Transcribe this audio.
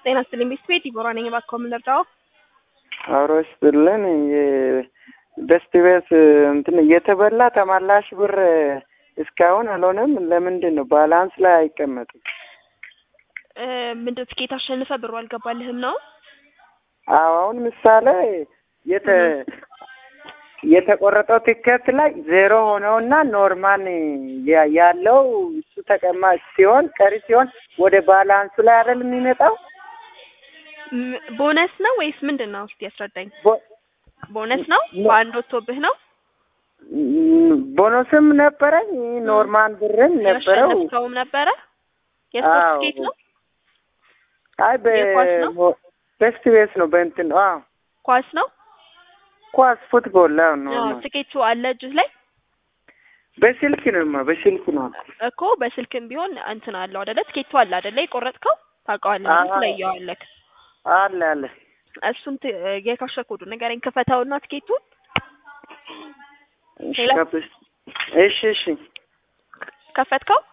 ጤና ይስጥልኝ ቤተሰቤ ዲቦራ ነኝ። እባክዎ ምን ልርዳዎ? አብሮ ይስጥልን። ደስት ቤት እንትን የተበላ ተመላሽ ብር እስካሁን አልሆነም። ለምንድን ነው ባላንስ ላይ አይቀመጥም? እ ምንድን ትኬት አሸንፈ ብሩ አልገባልህም ነው? አዎ አሁን ምሳሌ የተ የተቆረጠው ትኬት ላይ ዜሮ ሆነውና ኖርማል ያ- ያለው እሱ ተቀማጭ ሲሆን ቀሪ ሲሆን ወደ ባላንሱ ላይ አይደል የሚመጣው? ም- ቦነስ ነው ወይስ ምንድን ነው? እስቲ ያስረዳኝ። ቦ- ቦነስ ነው? በአንድ ወጥቶብህ ነው? ም- ቦነስም ነበረኝ ኖርማል ብርም ነበረው። ያሸነፍከውም ነበረ? የስፖርት አዎ። ትኬት ነው? አይ የኳስ ነው? በ- ቤስት ቤት ነው በእንትን ነው። አዎ ኳስ ነው? ኳስ ፉትቦል ላይ ነው። አዎ፣ ትኬቱ አለ እጅህ ላይ በስልክ ነው በስልክ ነው። እኮ በስልክም ቢሆን እንትን አለው አይደለ? ትኬቱ አለ አይደለ? የቆረጥከው ታውቀዋለህ፣ አዎ። ትለየዋለህ። አለ አለ እሱን ት- የካሽ ኮዱ ንገረኝ፣ ክፈተውና ትኬቱን እሺ ሌላ? ከብስ- እሺ እሺ ከፈትከው?